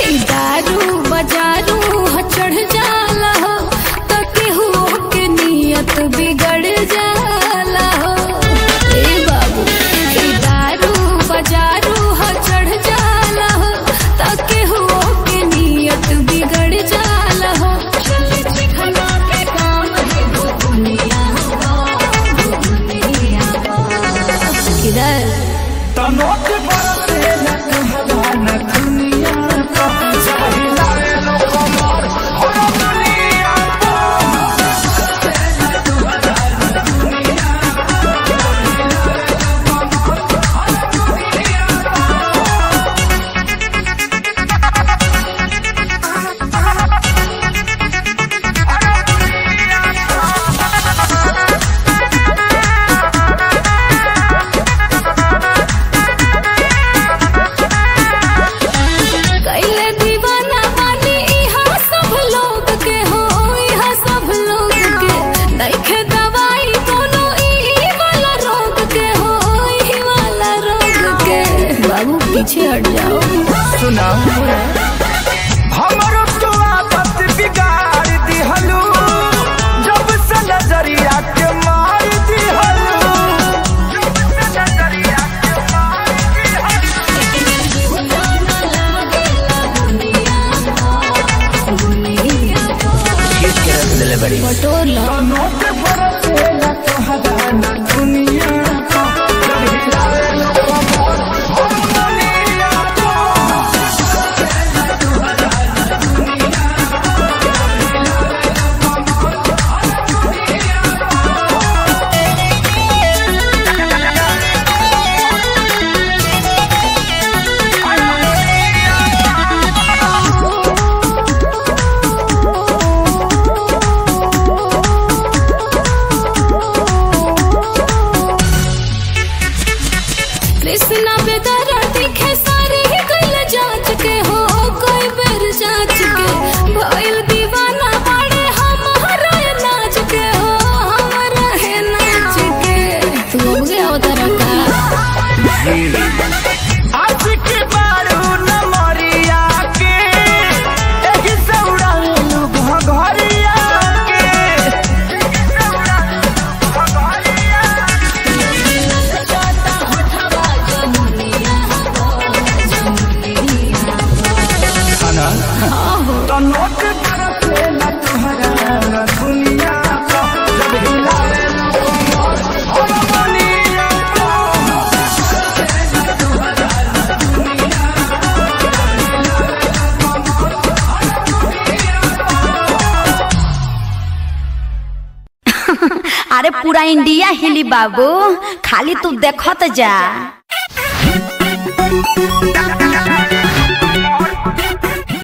ई दारू बजारू ह चढ़ जाला हो तो केहू के नियत बिगड़ जाला हो ए बाबू ई दारू बजारू ह चढ़ जाला हो तो केहू के नियत बिगड़ जाला हो चले चिखना के काम है दुनिया दुनिया किधर तनोट बरसे न कहला न दुनिया का चाहिला रे लो कमर हो दुनिया कैले दीवाना बानी इहाँ सब लोग के हो इहाँ सब लोग के नइखे दवाई कोनो ई वाला रोग के हो ई वाला रोग के बाबू पीछे हट जाओ सुना हमरो तो आदत बिगाड़ दिहलू जब से नजरिया के मार दिहलू जब से नजरिया के मार दिहलू बटोर लो तनोट बरसे न कहला न दुनिया का चाहिला रे लो कमर हो दुनिया का कृष्णा बेदरा दिखे सारे गल जांच के हो कोई बेर जांच के भइल दीवाना बड़े हमारा ये नाच के हो हमारा है नाच के तू अब गया उधर का आज के बारू न मरिया के एही से उड़ालू घघरिया के एही से उड़ालू घघरिया खाना तो नोट बरसे न तुहरा न दुनिया का जब हिलावे न कमर हो दुनिया का अरे पूरा इंडिया हिली बाबू खाली तू देखत जा